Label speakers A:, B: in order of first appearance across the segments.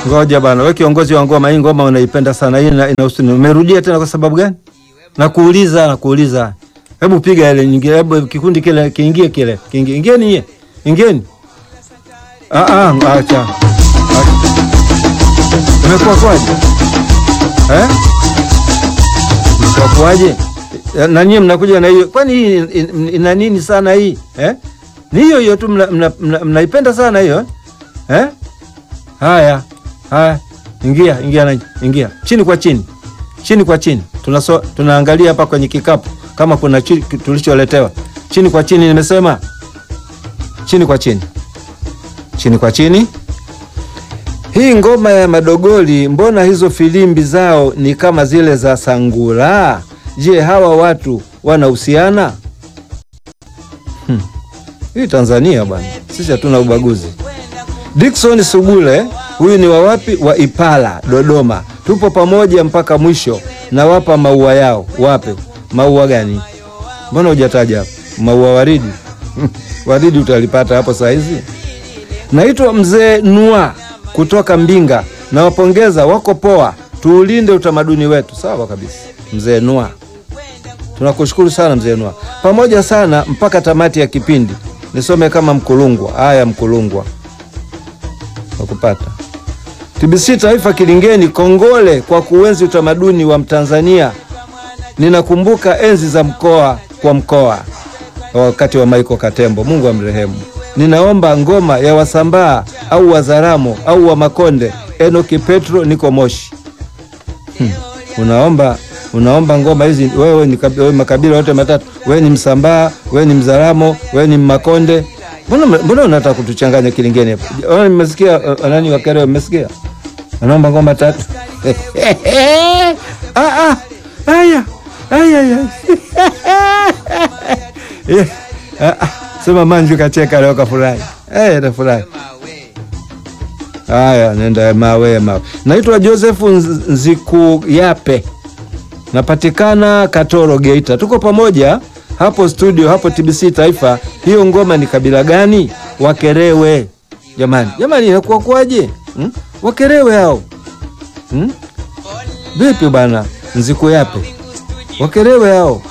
A: Ngoja bana, wewe kiongozi wa ngoma, hii ngoma unaipenda sana hii, ina inahusu nini? Umerudia tena kwa sababu gani? Nakuuliza, nakuuliza. Hebu piga ile nyingine, hebu kikundi kile kiingie, kile kiingie, ingieni nyie, ingieni. Ah ah, acha. Imekuwa kwaje? Eh? Imekuwa kwaje? Na nyie mnakuja na hiyo, kwani hii in- ina nini sana hii eh? Ni hiyo hiyo tu mnaipenda mna, mna, mnaipenda sana hiyo eh? eh? Haya, haya, ingia ingia na ingia chini kwa chini, chini kwa chini. Tunaso, tunaangalia hapa kwenye kikapu kama kuna chi, tulicholetewa. Chini kwa chini, nimesema chini kwa chini, chini kwa chini. Hii ngoma ya Madogoli, mbona hizo filimbi zao ni kama zile za Sangula? Je, hawa watu wanahusiana? Hmm. Hii Tanzania bwana, sisi hatuna ubaguzi. Dickson Sugule, huyu ni wa wapi? Wa Ipala, Dodoma. Tupo pamoja mpaka mwisho, na wapa maua yao. Wape maua gani? Mbona hujataja hapo? Maua waridi waridi utalipata hapo saa hizi. Naitwa mzee Nua kutoka Mbinga, nawapongeza, wako poa. Tuulinde utamaduni wetu. Sawa kabisa, mzee Nua, tunakushukuru sana mzee Nua, pamoja sana mpaka tamati ya kipindi. Nisome kama Mkulungwa. Haya, Mkulungwa wakupata TBC Taifa Kilingeni, kongole kwa kuenzi utamaduni wa Mtanzania. Ninakumbuka enzi za mkoa kwa mkoa wakati wa Michael Katembo, Mungu amrehemu. Ninaomba ngoma ya Wasambaa au Wazaramo au wa Makonde. Enoki Petro, niko Moshi. Hmm. Unaomba unaomba ngoma hizi wewe, ni kabi- wewe makabila yote matatu, wewe ni Msambaa, wewe ni Mzaramo, wewe ni Makonde. Mbona mbona unataka kutuchanganya Kilingeni hapa? Ona, nimesikia uh, nani Wakerewe, mmesikia anaomba ngoma tatu. ah, ah, aya aya aya Eh, ah, ah, sema Manju kacheka leo kafurahi. Eh, tafurahi. Haya, nenda mawe mawe. Naitwa Joseph Nz- Nzikuyape, napatikana Katoro, Geita. Tuko pamoja hapo studio, hapo TBC Taifa. Hiyo ngoma ni kabila gani? Wakerewe. Jamani, jamani, inakuwa kwaje? Hmm? Wakerewe hao hmm? Vipi bana, Nzikuyape, Wakerewe hao.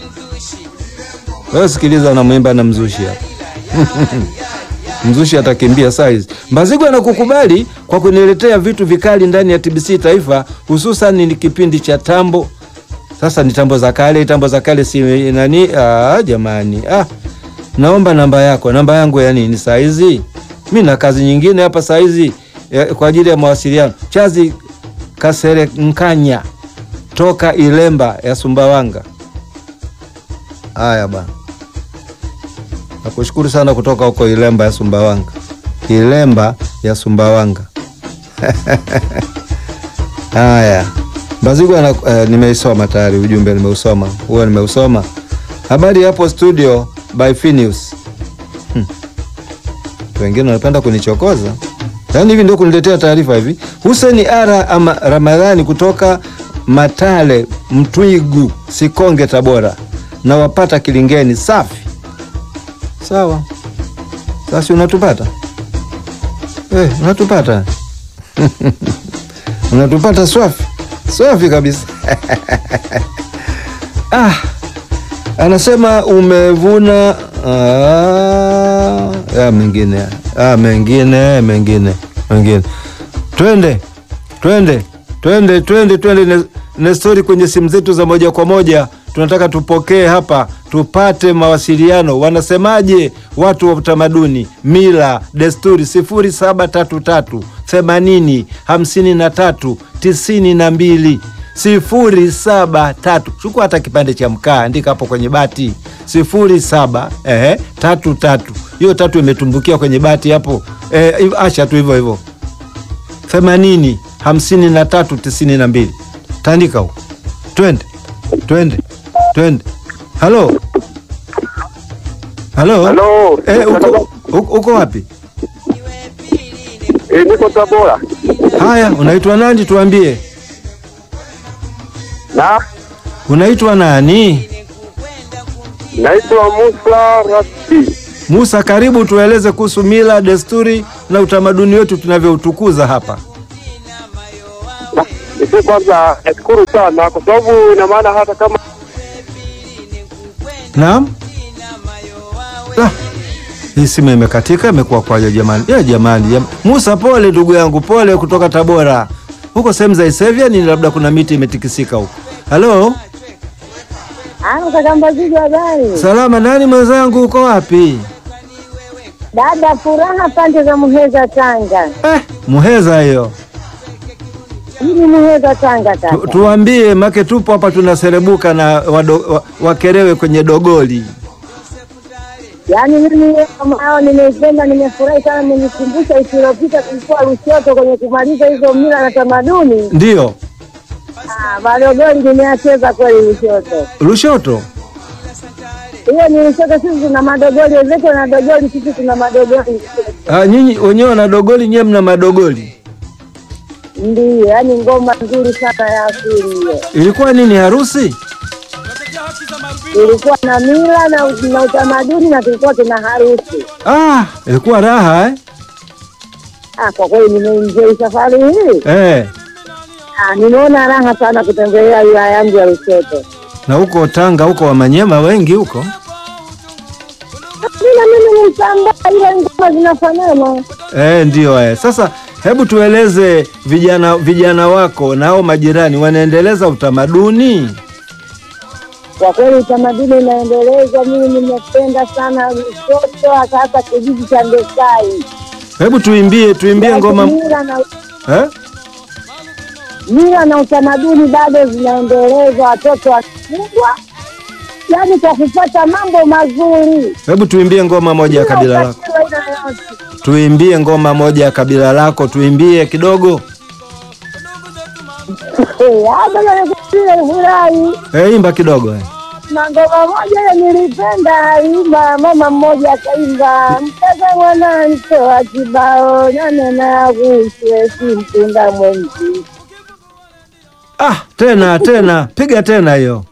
A: Wewe sikiliza, unamwimba na mzushi hapa mzushi atakimbia saizi. Mbazigwa anakukubali kwa kuniletea vitu vikali ndani ya TBC Taifa, hususan ni kipindi cha tambo. Sasa ni tambo za kale, tambo za kale si nani? Ah, jamani, ah, naomba namba yako. Namba yangu ya nini saizi? Mi na kazi nyingine hapa saizi eh, kwa ajili ya mawasiliano. Chazi Kasere Nkanya toka Ilemba ya Sumbawanga. Haya bana. Nakushukuru sana kutoka huko Ilemba ya Sumbawanga, Ilemba ya Sumbawanga. Haya, Mbazigwa na, eh, nimeisoma tayari ujumbe, nimeusoma huo, nimeusoma. Habari hapo studio by Phineas. Hmm. Wengine wanapenda kunichokoza, yaani hivi ndio kuniletea taarifa hivi. Hussein Ara ama Ramadhani kutoka Matale, Mtwigu, Sikonge, Tabora, na wapata Kilingeni. Safi. Sawa, sasa unatupata eh, unatupata unatupata swafi swafi kabisa. Ah, anasema umevuna ah, ya mengine ah, mengine mengine mengine. Twende twende twende twende twende na, na stori kwenye simu zetu za moja kwa moja tunataka tupokee hapa tupate mawasiliano. Wanasemaje watu wa utamaduni, mila, desturi? sifuri saba tatu tatu themanini hamsini na tatu tisini na mbili sifuri saba tatu. Chukua hata kipande cha mkaa, andika hapo kwenye bati sifuri saba ehe, tatu tatu. Hiyo tatu imetumbukia kwenye bati hapo, eh, acha tu hivyo hivyo, themanini hamsini na tatu tisini na mbili. Tandika huko, twende twende twende. Halo, halo,
B: Halo.
A: eh, uko, uko, uko wapi?
B: Eh, niko Tabora.
A: Haya, unaitwa nani? Tuambie,
B: Na
A: unaitwa nani?
B: naitwa Musa Rashid.
A: Musa, karibu tueleze kuhusu mila, desturi na utamaduni wetu tunavyoutukuza hapa.
B: Niseme kwanza nashukuru sana kwa sababu ina maana hata kama
A: Naam. Ah, hii simu imekatika, imekuwa kwaje jamani? Ya jamani, jam... Musa pole ndugu yangu, pole kutoka Tabora. Huko sehemu za Isevya ni labda kuna miti imetikisika huko. Halo?
C: Ano Kakambaziji, habari?
A: Salama, nani mwenzangu, uko wapi?
C: Dada Furaha, pande za Muheza, Tanga.
A: Eh, Muheza hiyo.
C: Hii ni Muheza, Tanga
A: Tu,
C: kaka.
A: tuambie make tupo hapa tunaserebuka na wado, wa, wakerewe kwenye dogoli.
C: Yaani mimi kama hao nimeipenda, nimefurahi sana, imenikumbusha wiki iliyopita tulikuwa Lushoto kwenye kumaliza hizo mila na tamaduni.
A: Ndiyo.
C: Ah, Madogoli nimeacheza kweli Lushoto.
A: Lushoto.
C: Hiyo ni Lushoto, sisi tuna madogoli, wenzetu na dogoli, sisi tuna madogoli.
A: Ah, nyinyi wenyewe na dogoli, nyewe mna madogoli.
C: Ndiyo, yaani ngoma nzuri sana ya asili hiyo.
A: Ilikuwa nini harusi?
C: Ilikuwa na mila na, na utamaduni na tulikuwa tuna harusi.
A: Ah, ilikuwa raha eh?
C: Ah, kwa kweli nimeenjoy safari hii.
A: Eh.
C: Ah, nimeona raha sana kutembelea wilaya yangu ya Lushoto.
A: Na huko Tanga huko Wamanyema wengi huko.
C: Bila mimi ni Msambaa, ile ngoma zinafanana.
A: Eh, ndio eh. Sasa hebu tueleze vijana vijana wako nao majirani wanaendeleza utamaduni?
C: Kwa kweli utamaduni unaendelezwa. Mimi nimependa sana Lushoto, hasa hasa kijiji cha Ndekai.
A: Hebu tuimbie tuimbie ngoma
C: Mila na,
A: eh?
C: mila na utamaduni bado zinaendelezwa, watoto wakubwa, yaani kwa kufuata mambo mazuri.
A: Hebu tuimbie ngoma moja ya kabila lako.
C: Bila ukatili wa aina yoyote.
A: Tuimbie ngoma moja ya kabila lako, tuimbie kidogo.
C: Eh, hata na nikupile furahi
A: Eh, imba kidogo eh.
C: na ngoma moja ile nilipenda imba, mama mmoja akaimba, mtaka mwana mtoa kibao nanena aguswe si mtunda mwenzi.
A: Ah, tena tena, piga tena hiyo.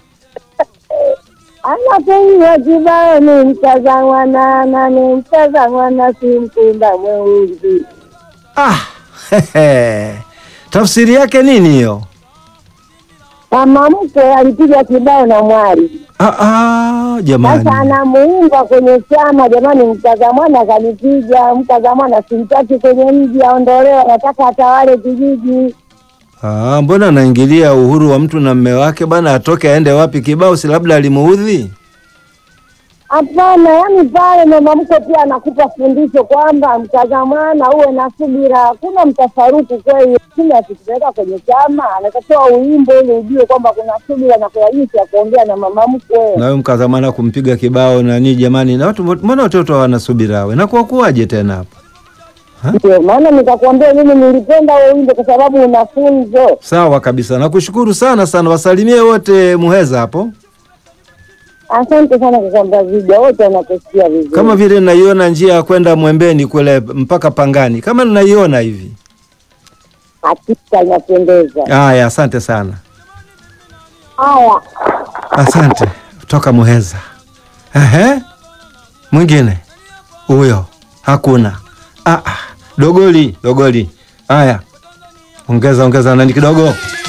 C: Anapoiwa kibao ni mtaza mwanana, ni mtaza mwana si mtunda mweuzi.
A: Ah, hehe. Tafsiri yake nini hiyo?
C: Mama mkwe alipiga kibao na mwali,
A: Ah, ah, jamani.
C: sasa anamuimba kwenye chama, jamani, mtaza mwana akanipiga, mtaza mwana simtaki kwenye mji, aondolewe, anataka atawale kijiji.
A: Ah, mbona anaingilia uhuru wa mtu na mme wake bana, atoke aende wapi? Kibao si labda alimuudhi?
C: Hapana, yani pale mama mkwe pia anakupa fundisho kwamba mtazamana, uwe na subira, hakuna mtafaruku kweli. Lakini akikupeleka kwenye chama, anatakiwa uimbe ili ujue kwamba kuna subira na kuna jinsi ya kuongea na mama mkwe.
A: Nawe mkazamana kumpiga kibao nani jamani, na watu mbona watoto hawana subira we, na kwa kuwaje tena hapo?
C: Ndio maana nikakwambia mimi nilipenda wewe uimbe kwa sababu una funzo.
A: Sawa kabisa, nakushukuru sana sana, wasalimie wote Muheza hapo,
C: Asante sana kwa kwamba video wote wanakusikia vizuri.
A: kama vile naiona njia ya kwenda Mwembeni kule mpaka Pangani, kama naiona hivi.
C: hakika inapendeza.
A: Haya, asante sana,
C: Haya,
A: asante toka Muheza. Ehe, mwingine huyo hakuna. Ah, ah, dogoli dogoli. Haya, ongeza ongeza nani kidogo.